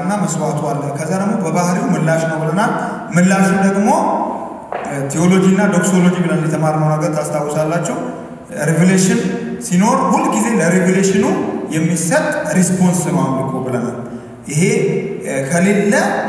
ይላክና መስዋዕቱ አለ። ከዛ ደግሞ በባህሪው ምላሽ ነው ብለናል። ምላሹ ደግሞ ቴዎሎጂ እና ዶክሶሎጂ ብለን የተማርነው ነገር ታስታውሳላችሁ። ሪቪሌሽን ሲኖር ሁልጊዜ ለሪቪሌሽኑ የሚሰጥ ሪስፖንስ ነው አምልኮ ብለናል። ይሄ ከሌለ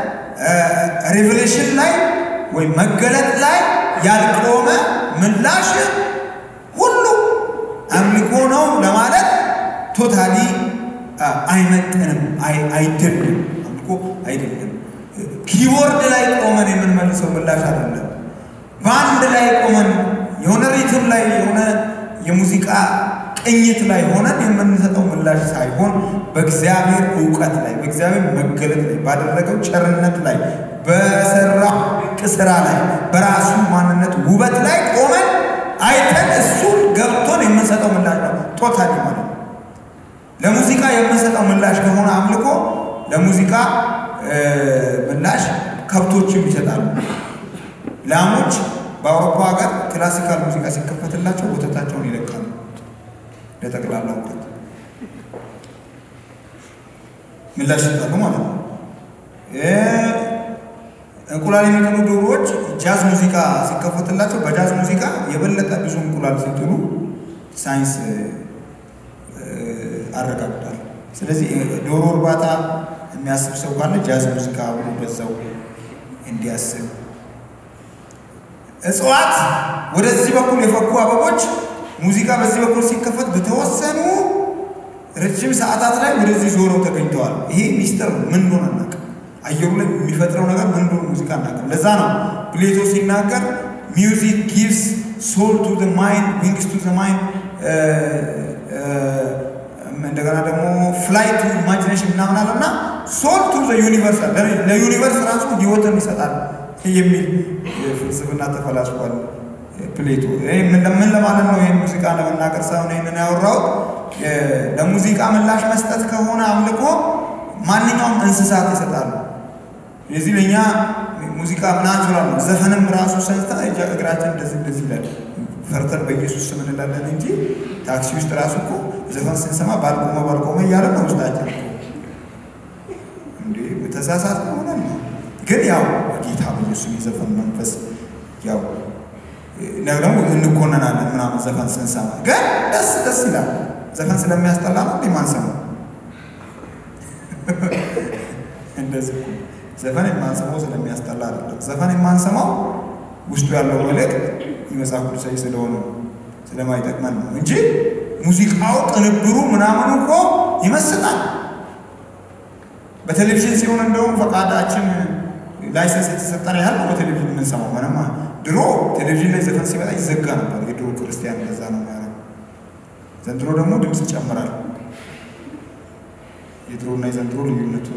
ሪቪሌሽን ላይ ወይም መገለጥ ላይ ያልቆመ ምላሽ ሁሉ አምልኮ ነው ለማለት ቶታሊ አይመጥንም፣ አይደለም። አምልኮ አይደለም። ኪቦርድ ላይ ቆመን የምንመልሰው ምላሽ አይደለም። በአንድ ላይ ቆመን የሆነ ሪትም ላይ የሆነ የሙዚቃ ቅኝት ላይ ሆነን የምንሰጠው ምላሽ ሳይሆን በእግዚአብሔር እውቀት ላይ በእግዚአብሔር መገለጥ ላይ ባደረገው ቸርነት ላይ በሰራው ድንቅ ስራ ላይ በራሱ ማንነት ውበት ላይ ቆመን አይተን እሱን ገብቶን የምንሰጠው ምላሽ ነው። ቶታሊ ማለት ነው። ለሙዚቃ የምንሰጠው ምላሽ ከሆነ አምልኮ ለሙዚቃ ምላሽ ከብቶችም ይሰጣሉ። ላሞች በአውሮፓ ሀገር ክላሲካል ሙዚቃ ሲከፈትላቸው ወተታቸውን ይለቃሉ። ለጠቅላላ እውቀት ምላሽ ይሰጣሉ ማለት ነው። እንቁላል የሚጥሉ ዶሮዎች ጃዝ ሙዚቃ ሲከፈትላቸው በጃዝ ሙዚቃ የበለጠ ብዙ እንቁላል ሲጥሉ ሳይንስ አረጋግጧል። ስለዚህ ዶሮ እርባታ የሚያስብ ሰው ካለ ጃዝ ሙዚቃ ብሎ በዛው እንዲያስብ እጽዋት ወደዚህ በኩል የፈኩ አበቦች ሙዚቃ በዚህ በኩል ሲከፈት በተወሰኑ ረጅም ሰዓታት ላይ ወደዚህ ዞረው ተገኝተዋል። ይሄ ሚስጥር ነው። ምን እንደሆነ አናውቅም። አየሩ ላይ የሚፈጥረው ነገር ምን እንደሆነ ሙዚቃ አናውቅም። ለዛ ነው ፕሌቶ ሲናገር ሚውዚክ ጊቭስ ሶል ቱ ዘ ማይንድ ዊንግስ ቱ ዘ ማይንድ እንደገና ደግሞ ፍላይ ቱ ኢማጂኔሽን ምናምን አለ እና ሶል ቱ ዘ ዩኒቨርስ ለዩኒቨርስ ራሱ ህይወትን ይሰጣል የሚል ፍልስፍና ተፈላስፏል ፕሌቶ። ምን ለማለት ነው? ይህን ሙዚቃ ለመናገር ሳይሆን ይህንን ያወራሁት ለሙዚቃ ምላሽ መስጠት ከሆነ አምልኮ ማንኛውም እንስሳት ይሰጣሉ። የዚህ ለእኛ ሙዚቃ ናቹራል ነው። ዘፈንም ራሱ ሰንስታ እግራችን እንደዚህ እንደዚህ ይላል። ፈርተን በኢየሱስ ስም እንላለን እንጂ ታክሲ ውስጥ ራሱ እኮ ዘፈን ስንሰማ ባልቆመ ባልቆመ እያለ ነው ውስጣችን እኮ እንዴ ተሳሳት ከሆነ ነው። ግን ያው ጌታ በኢየሱስ የዘፈን መንፈስ ያው ደግሞ እንኮነናለን ምናምን ዘፈን ስንሰማ ግን ደስ ደስ ይላል። ዘፈን ስለሚያስጠላ ነው እንዴ ማንሰማው? እንደዚህ እኮ ዘፈን የማንሰማው ስለሚያስጠላ አይደለም። ዘፈን የማንሰማው ውስጡ ያለው መልእክት የመጽሐፍ ቅዱሳዊ ስለሆነ ስለማይጠቅመን ነው እንጂ ሙዚቃው ቅንብሩ ምናምኑ እኮ ይመስጣል። በቴሌቪዥን ሲሆን እንደውም ፈቃዳችን ላይሰንስ የተሰጠን ያህል ነው በቴሌቪዥን የምንሰማው። ምንም ድሮ ቴሌቪዥን ላይ ዘፈን ሲመጣ ይዘጋ ነበር። የድሮ ክርስቲያን እንደዛ ነው የሚያደርገው። ዘንድሮ ደግሞ ድምፅ ይጨምራል። የድሮና የዘንድሮ ልዩነቱ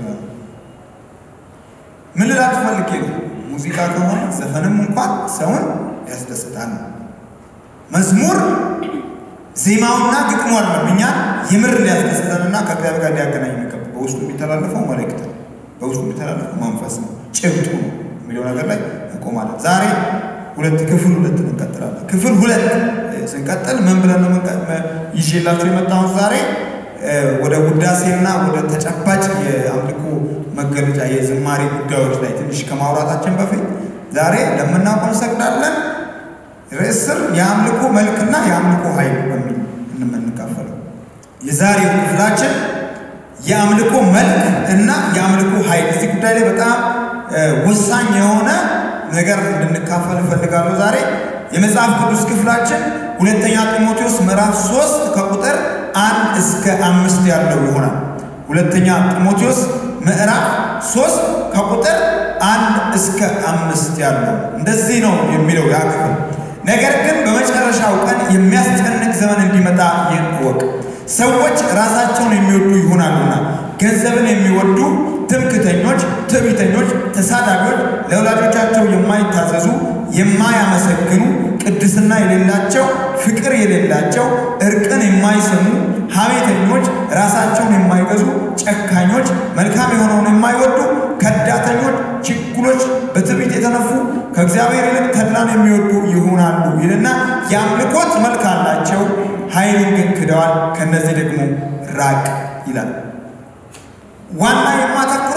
ምን ልላችሁ ፈልጌ ነው፣ ሙዚቃ ከሆነ ዘፈንም እንኳን ሰውን ያስደስታል። መዝሙር ዜማውና ግጥሙ አይደለም እኛን የምር ሊያስደስተንና ከእግዚአብሔር ጋር ሊያገናኝ የሚገባ በውስጡ የሚተላለፈው መልእክት ነው፣ በውስጡ የሚተላለፈው መንፈስ ነው፣ ጭብጡ ነው የሚለው ነገር ላይ እንቆማለን። ዛሬ ሁለት ክፍል ሁለት እንቀጥላለን። ክፍል ሁለት ስንቀጥል ምን ብለን ነው ይዤላችሁ የመጣሁት ዛሬ ወደ ውዳሴና ወደ ተጨባጭ የአምልኮ መገለጫ የዝማሬ ጉዳዮች ላይ ትንሽ ከማውራታችን በፊት ዛሬ ለምናውቀው እንሰግዳለን ርዕስ ስር የአምልኮ መልክና የአምልኮ ኃይል በሚል የምንካፈለው የዛሬው ክፍላችን የአምልኮ መልክ እና የአምልኮ ኃይል እዚህ ጉዳይ ላይ በጣም ወሳኝ የሆነ ነገር እንድንካፈል እፈልጋለሁ። ዛሬ የመጽሐፍ ቅዱስ ክፍላችን ሁለተኛ ጢሞቴዎስ ምዕራፍ ሶስት ከቁጥር አንድ እስከ አምስት ያለው ይሆናል። ሁለተኛ ጢሞቴዎስ ምዕራፍ ሶስት ከቁጥር አንድ እስከ አምስት ያለው እንደዚህ ነው የሚለው ያ ክፍል። ነገር ግን በመጨረሻው ቀን የሚያስጨንቅ ዘመን እንዲመጣ ይህን እወቅ። ሰዎች ራሳቸውን የሚወዱ ይሆናሉና፣ ገንዘብን የሚወዱ፣ ትምክተኞች፣ ትዕቢተኞች፣ ተሳዳቢዎች፣ ለወላጆቻቸው የማይታዘዙ፣ የማያመሰግኑ፣ ቅድስና የሌላቸው፣ ፍቅር የሌላቸው፣ እርቅን የማይሰሙ፣ ሐሜተኞች፣ ራሳቸውን የማይገዙ፣ ጨካኞች፣ መልካም የሆነውን የማይወዱ፣ ከዳተኞች፣ ችኩሎች፣ በትዕቢት የተነፉ፣ ከእግዚአብሔር ይልቅ ተድላን የሚወዱ ይሆናሉ ይልና የአምልኮት መልክ አላቸው፣ ኃይሉን ግን ክደዋል። ከእነዚህ ደግሞ ራቅ ይላል። ዋና የማተኩረው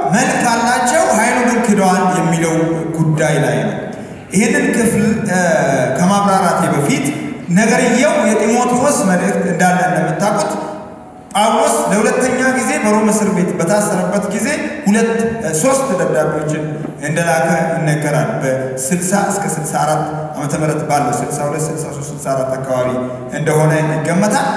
መልክ አላቸው፣ ኃይሉ ግን ክደዋል የሚለው ጉዳይ ላይ ነው። ይህንን ክፍል ከማብራራቴ በፊት ነገርየው የጢሞቴዎስ መልእክት እንዳለ እንደምታውቁት ጳውሎስ ለሁለተኛ ጊዜ በሮም እስር ቤት በታሰረበት ጊዜ ሁለት ሶስት ደብዳቤዎችን እንደላከ ይነገራል። በ60 እስከ 64 ዓመተ ምህረት ባለው 62፣ 63፣ 64 አካባቢ እንደሆነ ይገመታል።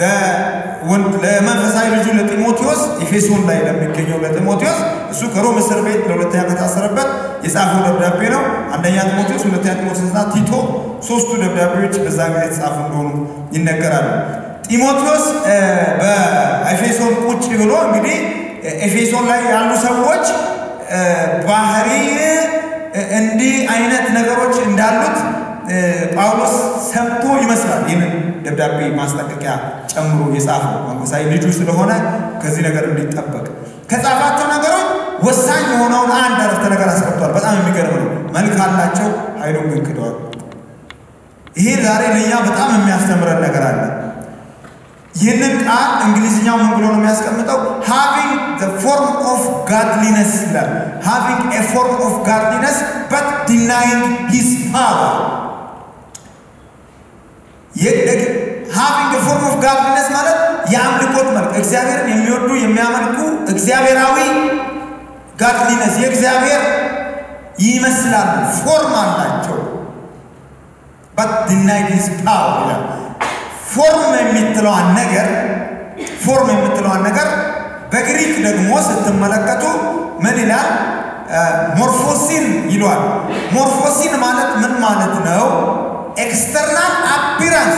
ለመንፈሳዊ ልጁ ለጢሞቴዎስ ኤፌሶን ላይ ለሚገኘው ለጢሞቴዎስ እሱ ከሮም እስር ቤት ለሁለተኛ ከታሰረበት የጻፈው ደብዳቤ ነው። አንደኛ ጢሞቴዎስ፣ ሁለተኛ ጢሞቴዎስና ቲቶ ሶስቱ ደብዳቤዎች በዛ ጊዜ የተጻፉ እንደሆኑ ይነገራሉ። ጢሞቴዎስ በኤፌሶን ቁጭ ብሎ እንግዲህ ኤፌሶን ላይ ያሉ ሰዎች ባህሪ እንዲህ አይነት ነገሮች እንዳሉት ጳውሎስ ሰምቶ ይመስላል ይህንን ደብዳቤ ማስጠንቀቂያ ጨምሮ የጻፈው መንፈሳዊ ልጁ ስለሆነ ከዚህ ነገር እንዲጠበቅ ከጻፋቸው ነገሮች ወሳኝ የሆነውን አንድ አረፍተ ነገር አስቀምጧል። በጣም የሚገርም ነው። መልክ አላቸው፣ ኃይሉን ግን ክደዋል። ይሄ ዛሬ ለእኛ በጣም የሚያስተምረን ነገር አለ። ይህንን ቃል እንግሊዝኛው ምን ብሎ ነው የሚያስቀምጠው? ሃቪንግ ዘ ፎርም ኦፍ ጋድሊነስ ይላል። ሃቪንግ ኤ ፎርም ኦፍ ጋድሊነስ በት ዲናይንግ ሂዝ ፓወር ሃቪንግ ፎርም ኦፍ ጋድሊነስ ማለት የአምልኮት መልክ እግዚአብሔርን የሚወዱ የሚያመልኩ እግዚአብሔራዊ ጋድሊነስ የእግዚአብሔር ይመስላሉ፣ ፎርም አላቸው። በት ዲናይንግ ሂዝ ፓወር ይላል። ፎርም የምትለዋን ነገር ፎርም የምትለዋን ነገር በግሪክ ደግሞ ስትመለከቱ ምን ይላል? ሞርፎሲን ይሏል። ሞርፎሲን ማለት ምን ማለት ነው? ኤክስተርናል አፒራንስ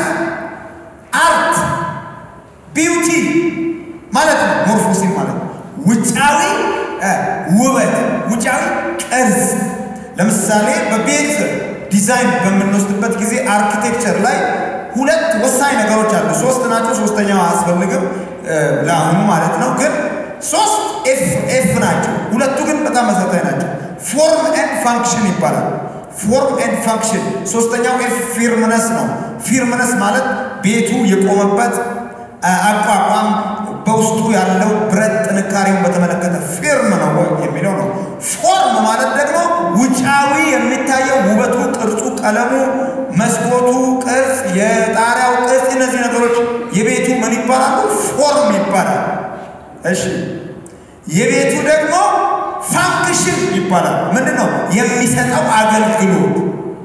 አርት ቢውቲ ማለት ነው። ሞርፎሲን ማለት ውጫዊ ውበት፣ ውጫዊ ቅርጽ። ለምሳሌ በቤት ዲዛይን በምንወስድበት ጊዜ አርኪቴክቸር ላይ ሁለት ወሳኝ ነገሮች አሉ። ሶስት ናቸው። ሶስተኛው አያስፈልግም ለአሁኑ ማለት ነው። ግን ሶስት ኤፍ ኤፍ ናቸው። ሁለቱ ግን በጣም መሰረታዊ ናቸው። ፎርም ኤንድ ፋንክሽን ይባላል። ፎርም ኤንድ ፋንክሽን። ሶስተኛው ኤፍ ፊርምነስ ነው። ፊርምነስ ማለት ቤቱ የቆመበት አቋቋም በውስጡ ያለው ብረት ጥንካሬውን በተመለከተ ፊርም ነው የሚለው ነው። ፎርም ማለት ደግሞ ውጫዊ የሚታየው ውበቱ፣ ቅርጹ፣ ቀለሙ፣ መስኮቱ ቅርጽ፣ የጣሪያው ቅርጽ፣ እነዚህ ነገሮች የቤቱ ምን ይባላሉ? ፎርም ይባላል። እሺ የቤቱ ደግሞ ፋንክሽን ይባላል። ምንድን ነው የሚሰጠው አገልግሎት?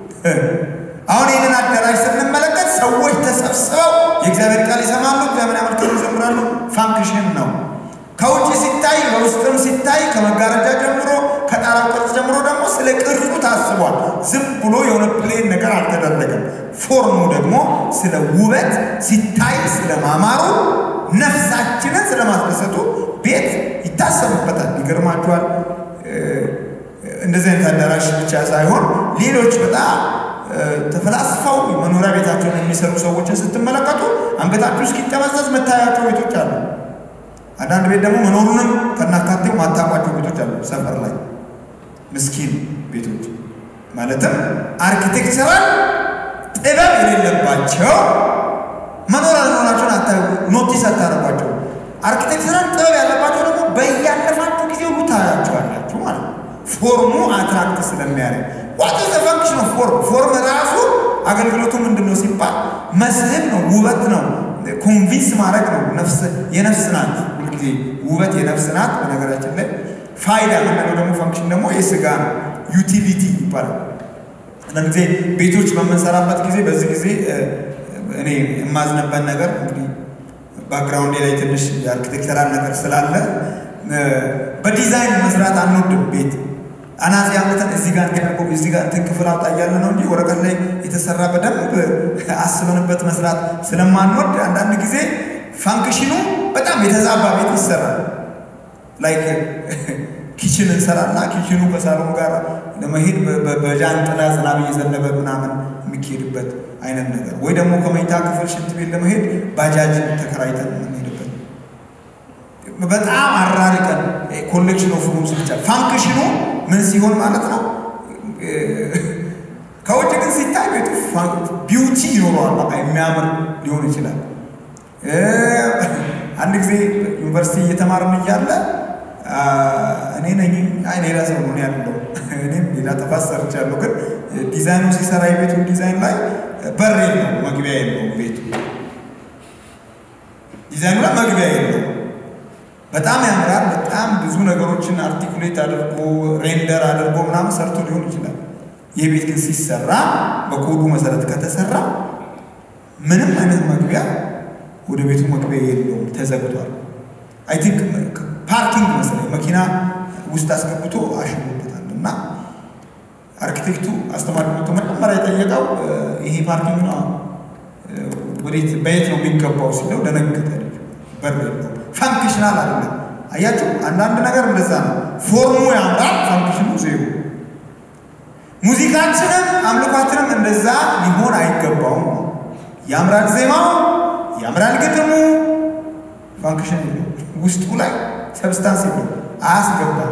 አሁን ይህንን አዳራሽ ስንመለከት ሰዎች ተሰብስበው የእግዚአብሔር ቃል ይሰማሉ፣ እግዚአብሔር ያመልካሉ፣ ይዘምራሉ። ፋንክሽን ነው። ከውጭ ሲታይ በውስጥም ሲታይ ከመጋረጃ ጀምሮ ከጣራው ቅርጽ ጀምሮ ደግሞ ስለ ቅርጹ ታስቧል። ዝም ብሎ የሆነ ፕሌን ነገር አልተደረገም። ፎርሙ ደግሞ ስለ ውበት ሲታይ ስለ ማማሩ ነፍሳችንን ስለ ማስደሰቱ ቤት ይታሰብበታል። ይገርማችኋል። እንደዚህ አይነት አዳራሽ ብቻ ሳይሆን ሌሎች በጣም ተፈላስፈው መኖሪያ ቤታቸውን የሚሰሩ ሰዎችን ስትመለከቱ አንገታችሁ እስኪጠመዘዝ መታያቸው ቤቶች አሉ። አንዳንድ ቤት ደግሞ መኖሩንም ከናካቴው ማታቋቸው ቤቶች አሉ። ሰፈር ላይ ምስኪን ቤቶች ማለትም አርኪቴክቸራል ጥበብ የሌለባቸው መኖር አለመሆናቸውን አታዩ፣ ኖቲስ አታረጓቸው። አርኪቴክቸራል ጥበብ ያለባቸው ደግሞ በያለፋችሁ ጊዜ ሁሉ ታያቸዋላችሁ ማለት ነው። ፎርሙ አትራክት ስለሚያደርግ ዋት ዘ ፋንክሽን ኦፍ ፎርም ፎርም ራሱ አገልግሎቱ ምንድን ነው ሲባል መስህብ ነው፣ ውበት ነው፣ ኮንቪንስ ማድረግ ነው። ነፍስ የነፍስ ናት። ሁልጊዜ ውበት የነፍስ ናት። በነገራችን ላይ ፋይዳ ምንለው ደግሞ ፋንክሽን ደግሞ የስጋ ነው፣ ዩቲሊቲ ይባላል። አንዳንድ ጊዜ ቤቶች በምንሰራበት ጊዜ በዚህ ጊዜ እኔ የማዝነበት ነገር እንግዲህ ባክግራውንዴ ላይ ትንሽ የአርኪቴክቸራል ነገር ስላለ በዲዛይን መስራት አንወድም ቤት አናጺ አመተን እዚህ ጋር እንዲያደርገው እዚህ ጋር እንትን ክፍል አውጣ እያለ ነው እንጂ ወረቀት ላይ የተሰራ በደንብ አስበንበት መስራት ስለማንወድ አንዳንድ ጊዜ ፋንክሽኑ በጣም የተዛባ ቤት ይሰራል። ላይክ ኪችን እንሰራና ኪችኑ ከሳሎን ጋር ለመሄድ በጃንጥላ ዝናብ እየዘነበ ምናምን የሚካሄድበት አይነት ነገር ወይ ደግሞ ከመኝታ ክፍል ሽንት ቤት ለመሄድ ባጃጅ ተከራይተን የምንሄድበት በጣም አራርቀን ኮሌክሽን ኦፍ ሩምስ ብቻ ፋንክሽኑ ምን ሲሆን ማለት ነው። ከውጭ ግን ሲታይ ቤቱ ቢዩቲ ይኖረዋል። በቃ የሚያምር ሊሆን ይችላል። አንድ ጊዜ ዩኒቨርሲቲ እየተማርን እያለ እኔ ነኝ አይ ሌላ ሰው ነው ያለው። እኔም ሌላ ጥፋት ሰርቻለሁ። ግን ዲዛይኑ ሲሰራ የቤቱን ዲዛይን ላይ በር የለው መግቢያ የለው ቤቱ ዲዛይኑ ላይ መግቢያ የለው። በጣም ያምራል። በጣም ብዙ ነገሮችን አርቲኩሌት አድርጎ ሬንደር አድርጎ ምናምን ሰርቶ ሊሆን ይችላል። ይህ ቤት ግን ሲሰራ በኮዱ መሰረት ከተሰራ ምንም አይነት መግቢያ ወደ ቤቱ መግቢያ የለውም፣ ተዘግቷል። አይ ቲንክ ፓርኪንግ መሰለኝ መኪና ውስጥ አስገብቶ አሽቦበታል። እና አርኪቴክቱ አስተማሪ መጥቶ መጀመሪያ የጠየቀው ይሄ ፓርኪንግ ነው ወዴት በየት ነው የሚገባው ሲለው ደነገጠ። በር የለው ፋንክሽናል አይደለም። አያችሁ፣ አንዳንድ ነገር እንደዛ ነው። ፎርሙ ያምራል፣ ፋንክሽኑ ዜሮ። ሙዚቃችንም አምልኳችንም እንደዛ ሊሆን አይገባውም። ያምራል ዜማው፣ ያምራል ግጥሙ፣ ፋንክሽን የለው ውስጡ ላይ ሰብስታንስ የለው አያስገባም።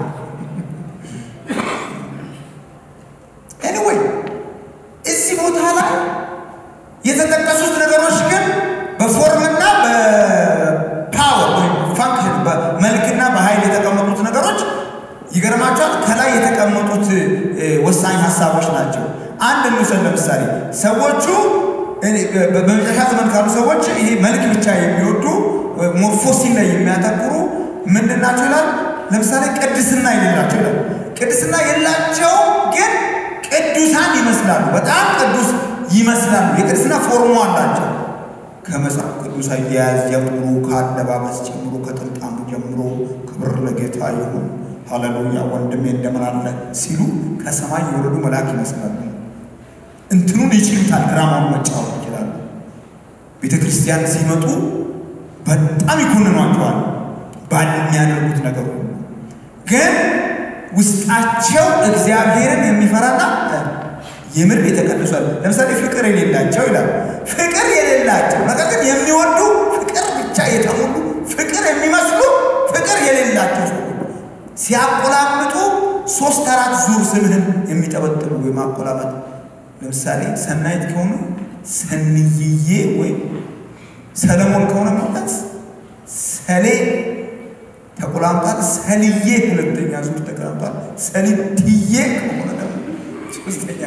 ኤኒዌይ እዚህ ቦታ ላይ የተጠቀሱት ነገሮች ግን በፎርምና በፓወር ወይም ፋንክሽን በመልክና በኃይል የተቀመጡት ነገሮች ይገርማቸዋል። ከላይ የተቀመጡት ወሳኝ ሀሳቦች ናቸው። አንድ እንውሰድ። ለምሳሌ ሰዎቹ በመጨረሻ ዘመን ካሉ ሰዎች ይሄ መልክ ብቻ የሚወዱ ሞርፎሲን ላይ የሚያተኩሩ ምንድን ናቸው ይላል። ለምሳሌ ቅድስና የሌላቸው ይላል። ቅድስና የላቸው ግን ቅዱሳን ይመስላሉ። በጣም ቅዱስ ይመስላሉ። የቅድስና ፎርሙ አላቸው። ከመጽሐፍ ቅዱስ አያያዝ ጀምሮ፣ ከአለባበስ ጀምሮ፣ ከጥምጣሙ ጀምሮ ክብር ለጌታ ይሁን ሃሌሉያ ወንድሜ እንደምን አለ ሲሉ ከሰማይ የወረዱ መልአክ ይመስላሉ። እንትኑን ይችሉታል። ድራማውን መጫወት ይችላሉ። ቤተ ክርስቲያን ሲመጡ በጣም ይኮንኗቸዋል ባለሚያደርጉት ነገር ሁሉ። ግን ውስጣቸው እግዚአብሔርን የሚፈራና የምር የተቀደሷል። ለምሳሌ ፍቅር የሌላቸው ይላል። ፍቅር የሌላቸው ነገር ግን የሚወዱ ፍቅር ብቻ የተሞሉ ፍቅር የሚመስሉ ፍቅር የሌላቸው ሰዎች ሲያቆላምጡ ሶስት አራት ዙር ስምህን የሚጠበጥሉ ወይም አቆላመጥ ለምሳሌ ሰናይት ከሆኑ ሰንይዬ ወይም ሰለሞን ከሆነ ማለት ሰሌ ተቆላምጧል። ሰልዬ ሁለተኛ ዙር ተቆላምጧል። ሰሊትዬ ከሆነ ደግሞ ሶስተኛ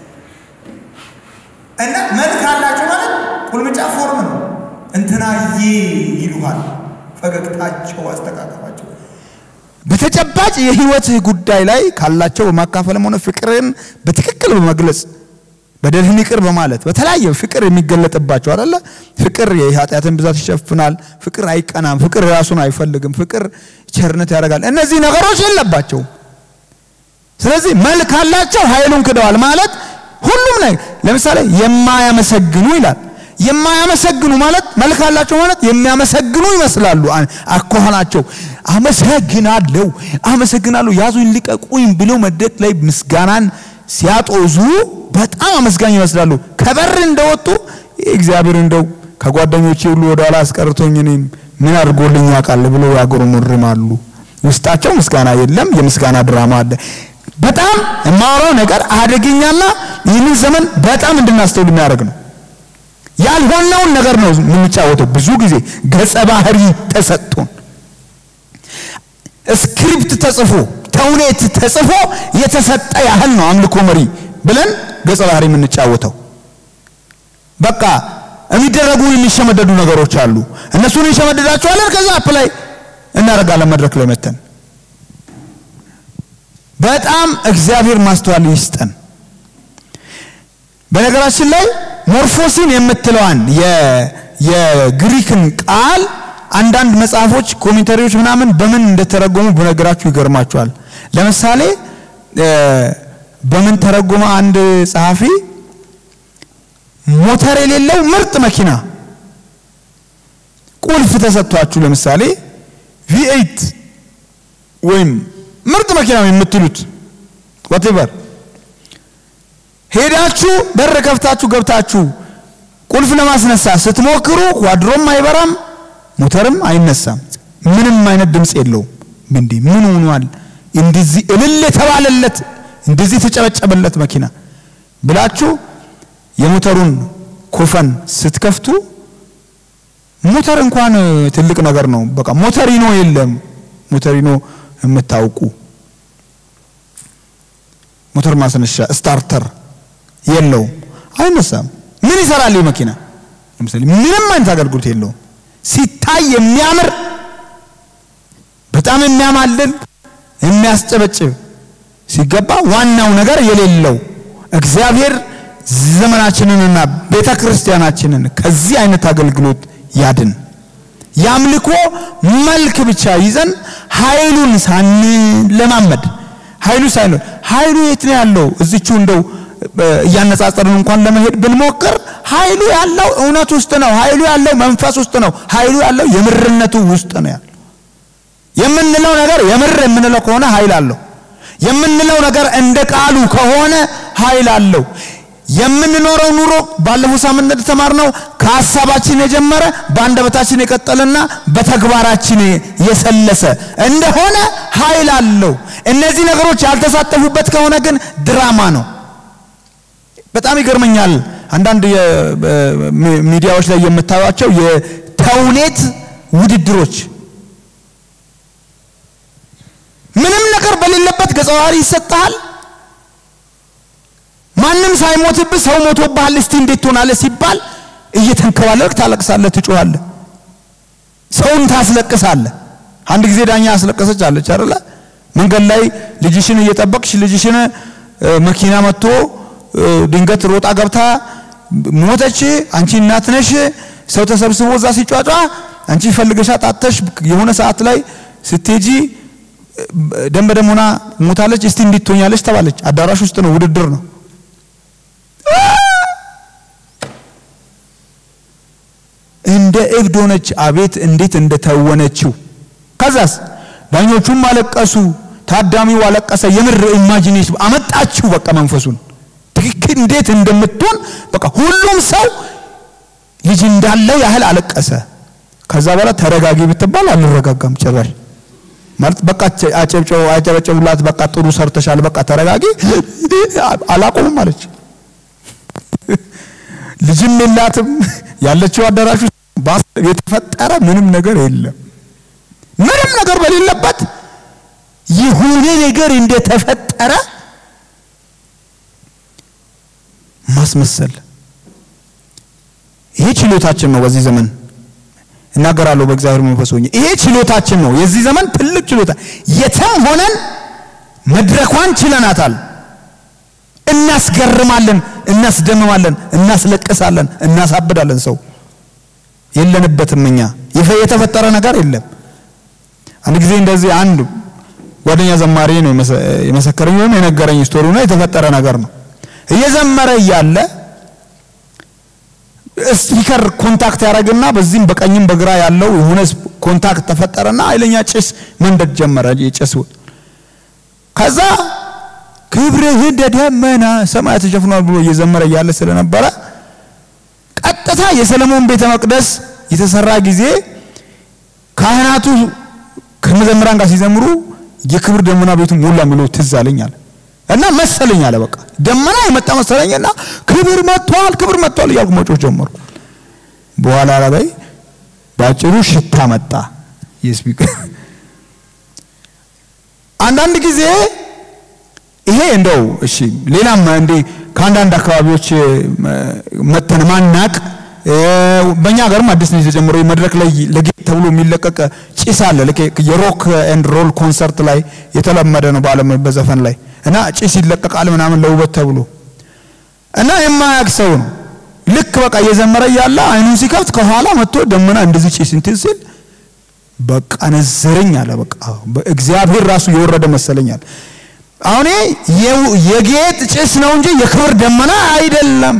እና መልክ አላቸው ማለት ቁልምጫ ፎርም ነው። እንትናዬ ይሉሃል። ፈገግታቸው፣ አስተቃቀፋቸው በተጨባጭ የህይወት ጉዳይ ላይ ካላቸው በማካፈልም ሆነ ፍቅርን በትክክል በመግለጽ በደልህን ይቅር በማለት በተለያየ ፍቅር የሚገለጥባቸው አይደለ? ፍቅር የኃጢአትን ብዛት ይሸፍናል። ፍቅር አይቀናም። ፍቅር ራሱን አይፈልግም። ፍቅር ቸርነት ያደርጋል። እነዚህ ነገሮች የለባቸውም። ስለዚህ መልክ አላቸው፣ ኃይሉን ክደዋል ማለት ሁሉም ላይ ለምሳሌ የማያመሰግኑ ይላል። የማያመሰግኑ ማለት መልክ አላቸው ማለት የሚያመሰግኑ ይመስላሉ። አኳኋናቸው አመሰግናለሁ፣ አመሰግናለሁ፣ ያዙኝ ልቀቁኝ ብለው መድረክ ላይ ምስጋናን ሲያጦዙ በጣም አመስጋኝ ይመስላሉ። ከበር እንደወጡ እግዚአብሔር እንደው ከጓደኞቼ ሁሉ ወደ ኋላ አስቀርቶኝ እኔም ምን አድርጎልኝ ያውቃል ብለው ያጉረመርማሉ። ውስጣቸው ምስጋና የለም። የምስጋና ድራማ አለ። በጣም የማወራው ነገር አደገኛና ይህንን ዘመን በጣም እንድናስተውል የሚያደርግ ነው። ያልሆነውን ነገር ነው የምንጫወተው። ብዙ ጊዜ ገጸ ባህሪ ተሰጥቶን ስክሪፕት ተጽፎ ተውኔት ተጽፎ የተሰጠ ያህል ነው አምልኮ መሪ ብለን ገጸ ባህሪ የምንጫወተው። በቃ የሚደረጉ የሚሸመደዱ ነገሮች አሉ። እነሱን እንሸመደዳቸዋለን። ከዛ አፕ ላይ እናደርጋለን መድረክ ላይ መተን። በጣም እግዚአብሔር ማስተዋል ይስጠን። በነገራችን ላይ ሞርፎሲን የምትለዋን የግሪክን ቃል አንዳንድ መጽሐፎች ኮሜንታሪዎች ምናምን በምን እንደተረጎሙ በነገራችሁ ይገርማችኋል። ለምሳሌ በምን ተረጎመ አንድ ጸሐፊ ሞተር የሌለው ምርጥ መኪና ቁልፍ ተሰጥቷችሁ ለምሳሌ ቪኤይት ወይም ምርጥ መኪና የምትሉት ወቴቨር ሄዳችሁ በር ከፍታችሁ ገብታችሁ ቁልፍ ለማስነሳት ስትሞክሩ ኳድሮም አይበራም፣ ሞተርም አይነሳም። ምንም አይነት ድምፅ የለውም። እንዴ ምን ሆኗል? እንደዚህ እልል የተባለለት እንደዚህ የተጨበጨበለት መኪና ብላችሁ የሞተሩን ኮፈን ስትከፍቱ ሞተር እንኳን ትልቅ ነገር ነው። በቃ ሞተሪኖ የለም። ሞተሪኖ የምታውቁ ሞተር ማስነሻ ስታርተር የለውም፣ አይነሳም። ምን ይሰራል ይህ መኪና? ለምሳሌ ምንም አይነት አገልግሎት የለውም። ሲታይ የሚያምር በጣም የሚያማልል የሚያስጨበጭብ ሲገባ ዋናው ነገር የሌለው እግዚአብሔር ዘመናችንንና ቤተ ክርስቲያናችንን ከዚህ አይነት አገልግሎት ያድን። የአምልኮ መልክ ብቻ ይዘን ኃይሉን ሳንለማመድ ኃይሉ ሳይኖር ኃይሉ የት ነው ያለው? እዚቹ እንደው እያነጻጸርን እንኳን ለመሄድ ብንሞክር ኃይሉ ያለው እውነት ውስጥ ነው። ኃይሉ ያለው መንፈስ ውስጥ ነው። ኃይሉ ያለው የምርነቱ ውስጥ ነው ያለው። የምንለው ነገር የምር የምንለው ከሆነ ኃይል አለው። የምንለው ነገር እንደ ቃሉ ከሆነ ኃይል አለው። የምንኖረው ኑሮ ባለፈው ሳምንት እንደተማርነው ከሀሳባችን የጀመረ በአንደበታችን የቀጠለና በተግባራችን የሰለሰ እንደሆነ ኃይል አለው። እነዚህ ነገሮች ያልተሳተፉበት ከሆነ ግን ድራማ ነው። በጣም ይገርመኛል። አንዳንድ ሚዲያዎች ላይ የምታዩቸው የተውኔት ውድድሮች ምንም ነገር በሌለበት ገጸ ባህሪ ይሰጥሃል። ማንም ሳይሞትብህ ሰው ሞቶብሃል፣ እስቲ እንዴት ትሆናለህ ሲባል እየተንከባለልክ ታለቅሳለህ፣ ትጮኻለህ፣ ሰውን ታስለቅሳለህ። አንድ ጊዜ ዳኛ አስለቀሰች አለች አይደለ? መንገድ ላይ ልጅሽን እየጠበቅሽ ልጅሽን መኪና መጥቶ ድንገት ሮጣ ገብታ ሞተች። አንቺ እናት ነሽ። ሰው ተሰብስቦ እዛ ሲጫጫ አንቺ ፈልገሻ ጣተሽ የሆነ ሰዓት ላይ ስትሄጂ ደም በደም ሆና ሞታለች። እስቲ እንዴት ትሆኛለች ተባለች። አዳራሽ ውስጥ ነው፣ ውድድር ነው። እንደ እብድ ሆነች። አቤት እንዴት እንደተወነችው። ከዛስ ዳኞቹም አለቀሱ፣ ታዳሚው አለቀሰ። የምር ኢማጂኔሽን አመጣችሁ። በቃ መንፈሱን ትክክል እንዴት እንደምትሆን በቃ ሁሉም ሰው ልጅ እንዳለው ያህል አለቀሰ። ከዛ በኋላ ተረጋጊ ብትባል አልረጋጋም ጭራሽ ማለት በቃ አጨብጨው አጨበጨቡላት። በቃ ጥሩ ሰርተሻል፣ በቃ ተረጋጊ። አላቆምም አለች። ልጅም የላትም ያለችው አዳራሽ ውስጥ የተፈጠረ ምንም ነገር የለም። ምንም ነገር በሌለበት የሆነ ነገር እንደተፈጠረ ማስመሰል። ይሄ ችሎታችን ነው በዚህ ዘመን እናገራለሁ በእግዚአብሔር መንፈስ ሆኜ ይሄ ችሎታችን ነው። የዚህ ዘመን ትልቅ ችሎታ። የትም ሆነን መድረኳን ችለናታል። እናስገርማለን፣ እናስደምማለን፣ እናስለቅሳለን፣ እናሳብዳለን። ሰው የለንበትም። እኛ የተፈጠረ ነገር የለም። አንድ ጊዜ እንደዚህ አንድ ጓደኛ ዘማሪ ነው የመሰከረኝ ወይም የነገረኝ ስቶሪ ነው። የተፈጠረ ነገር ነው። እየዘመረ እያለ ስፒከር ኮንታክት ያደረግና በዚህም በቀኝም በግራ ያለው የሆነ ኮንታክት ተፈጠረና ኃይለኛ ጭስ መንደድ ጀመረ። የጭስ ከዛ ክብርህ እንደ ደመና ሰማይ ተሸፍኗል ብሎ እየዘመረ እያለ ስለነበረ ቀጥታ የሰለሞን ቤተ መቅደስ የተሰራ ጊዜ ካህናቱ ከመዘምራን ጋር ሲዘምሩ የክብር ደመና ቤቱ ሞላ የሚለው ትዝ አለኛል እና መሰለኝ አለ በቃ ደመና የመጣ መሰለኝና ክብር መጥቷል፣ ክብር መጥቷል እያልኩ መጮህ ጀመርኩ። በኋላ ላይ ባጭሩ ሽታ መጣ የስፒከር አንዳንድ ጊዜ ይሄ እንደው እሺ፣ ሌላም እንዴ ከአንዳንድ አካባቢዎች መተን ማናቅ በእኛ ሀገርም አዲስ ነው የተጀመረው። መድረክ ላይ ለጌት ተብሎ የሚለቀቅ ጭስ አለ። የሮክ ኤንድ ሮል ኮንሰርት ላይ የተለመደ ነው በዓለም በዘፈን ላይ እና ጭስ ይለቀቃል ምናምን ለውበት ተብሎ እና የማያውቅ ሰው ነው ልክ በቃ እየዘመረ እያለ አይኑን ሲከፍት ከኋላ መጥቶ ደመና እንደዚህ ጭስ እንትን ሲል በቃ ነዘረኝ አለ። በቃ እግዚአብሔር ራሱ የወረደ መሰለኛል። አሁን የጌጥ ጭስ ነው እንጂ የክብር ደመና አይደለም።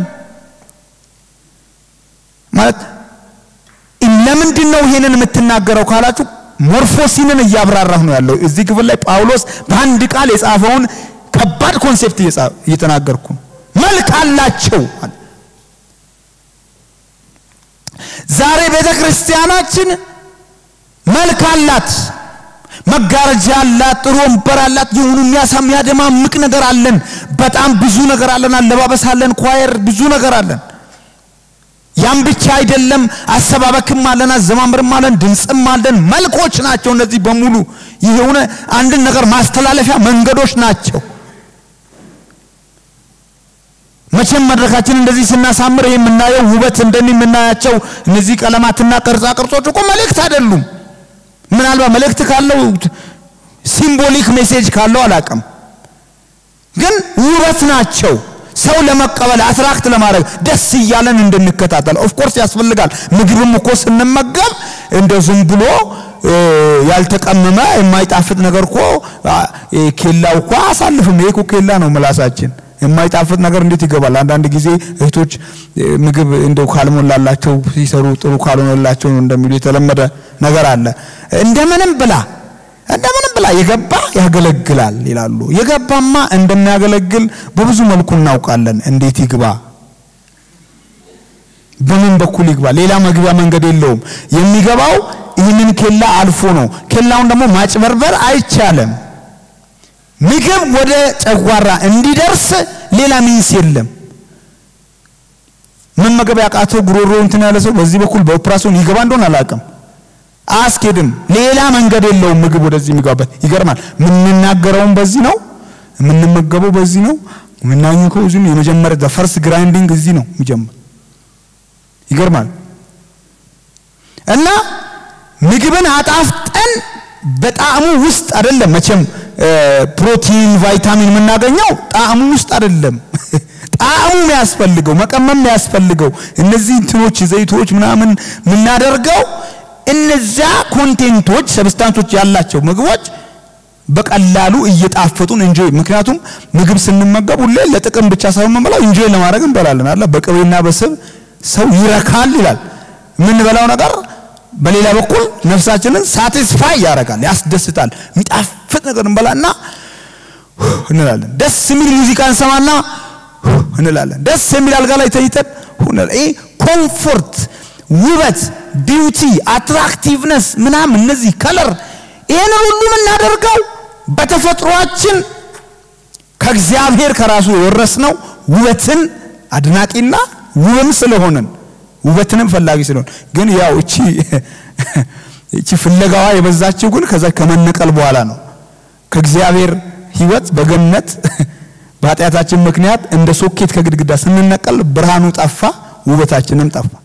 ማለት ለምንድን ነው ይሄንን የምትናገረው ካላችሁ ሞርፎሲንን እያብራራሁ ነው ያለው። እዚህ ክፍል ላይ ጳውሎስ በአንድ ቃል የጻፈውን ከባድ ኮንሴፕት እየተናገርኩ ነው። መልክ አላቸው። ዛሬ ቤተ ክርስቲያናችን መልክ አላት። መጋረጃ አላት፣ ጥሩ ወንበር አላት፣ የሆኑ የሚያደማምቅ ነገር አለን። በጣም ብዙ ነገር አለን። አለባበስ አለን፣ ኳየር ብዙ ነገር አለን። ያም ብቻ አይደለም፣ አሰባበክም አለን፣ አዘማምርም አለን፣ ድምፅም አለን። መልኮች ናቸው እነዚህ በሙሉ ይህ የሆነ አንድን ነገር ማስተላለፊያ መንገዶች ናቸው። መቼም መድረካችን እንደዚህ ስናሳምር ይህ የምናየው ውበት እንደዚህ የምናያቸው እነዚህ ቀለማትና ቅርጻ ቅርጾች እኮ መልእክት አይደሉም። ምናልባት መልእክት ካለው ሲምቦሊክ ሜሴጅ ካለው አላቅም፣ ግን ውበት ናቸው። ሰው ለመቀበል አትራክት ለማድረግ ደስ እያለን እንድንከታተል ኦፍኮርስ ያስፈልጋል። ምግብም እኮ ስንመገብ እንደ ዝም ብሎ ያልተቀመመ የማይጣፍጥ ነገር እኮ ኬላው እኮ አሳልፍም። ይሄ እኮ ኬላ ነው ምላሳችን። የማይጣፍጥ ነገር እንዴት ይገባል? አንዳንድ ጊዜ እህቶች ምግብ እንደው ካልሞላላቸው ሲሰሩ ጥሩ ካልሆነላቸው ነው እንደሚሉ የተለመደ ነገር አለ። እንደምንም ብላ እንደምንም ብላ የገባ ያገለግላል ይላሉ። የገባማ እንደሚያገለግል በብዙ መልኩ እናውቃለን። እንዴት ይግባ? በምን በኩል ይግባ? ሌላ መግቢያ መንገድ የለውም። የሚገባው ይህንን ኬላ አልፎ ነው። ኬላውን ደግሞ ማጭበርበር አይቻልም። ምግብ ወደ ጨጓራ እንዲደርስ ሌላ ሚንስ የለም። መመገብ ያቃተው ጉሮሮ እንትን ያለ ሰው በዚህ በኩል በኦፕራሲዮን ይገባ እንደሆነ አላውቅም። አያስኬድም። ሌላ መንገድ የለውም ምግብ ወደዚህ የሚገባበት። ይገርማል። የምንናገረውም በዚህ ነው፣ የምንመገበው በዚህ ነው፣ የምናኝከው እዚህ ነው። የመጀመሪያ ፈርስት ግራይንዲንግ እዚህ ነው የሚጀምር። ይገርማል። እና ምግብን አጣፍጠን በጣዕሙ ውስጥ አይደለም መቼም ፕሮቲን ቫይታሚን የምናገኘው ጣዕሙ ውስጥ አይደለም። ጣዕሙ የሚያስፈልገው መቀመም የሚያስፈልገው እነዚህ እንትኖች ዘይቶች ምናምን የምናደርገው እነዚያ ኮንቴንቶች ሰብስታንሶች ያላቸው ምግቦች በቀላሉ እየጣፈጡን እንጆይ ምክንያቱም ምግብ ስንመገብ ሁሌ ለጥቅም ብቻ ሳይሆን የምንበላው እንጆይ ለማድረግ እንበላለን አለ በቅቤና በስብ ሰው ይረካል ይላል የምንበላው ነገር በሌላ በኩል ነፍሳችንን ሳቲስፋይ ያደርጋል ያስደስታል የሚጣፍጥ ነገር እንበላና እንላለን ደስ የሚል ሙዚቃ እንሰማና እንላለን ደስ የሚል አልጋ ላይ ተኝተን ይህ ኮምፎርት ውበት ቢዩቲ አትራክቲቭነስ ምናምን እነዚህ ከለር ይህን ሁሉ የምናደርገው በተፈጥሯችን ከእግዚአብሔር ከራሱ የወረስነው ውበትን አድናቂና ውብም ስለሆንን ውበትንም ፈላጊ ስለሆን ግን ያው እቺ እቺ ፍለጋዋ የበዛችው ግን ከዛ ከመነቀል በኋላ ነው። ከእግዚአብሔር ሕይወት በገነት በኃጢአታችን ምክንያት እንደ ሶኬት ከግድግዳ ስንነቀል ብርሃኑ ጠፋ፣ ውበታችንም ጠፋ።